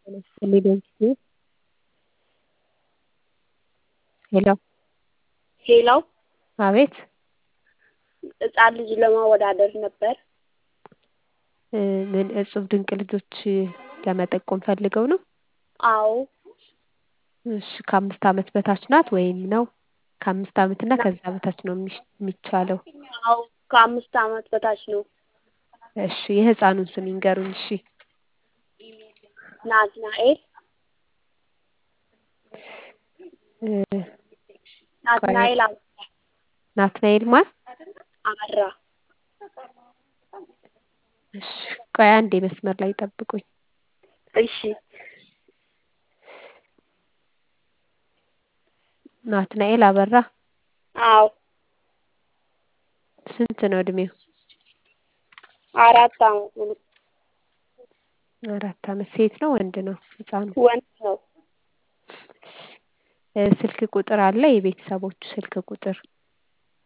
ሄሎ ሄሎ አቤት ህጻን ልጅ ለማወዳደር ነበር። ምን እጹብ ድንቅ ልጆች ለመጠቆም ፈልገው ነው? አዎ እሺ ከአምስት ዓመት በታች ናት ወይም ነው? ከአምስት ዓመት እና ከዛ በታች ነው የሚሽ የሚቻለው? አዎ ከአምስት ዓመት በታች ነው። እሺ የህፃኑን ስም ይንገሩኝ እሺ? ናትናኤል እ ናትናኤል አበራ ናትናኤል ማን? አበራ እሺ ቆይ አንዴ መስመር ላይ ጠብቁኝ። እሺ ናትናኤል አበራ አዎ ስንት ነው እድሜው? አራት አመቱ ነው። አራት አመት ሴት ነው ወንድ ነው ህፃኑ? ወንድ ነው። እ ስልክ ቁጥር አለ የቤተሰቦቹ ስልክ ቁጥር?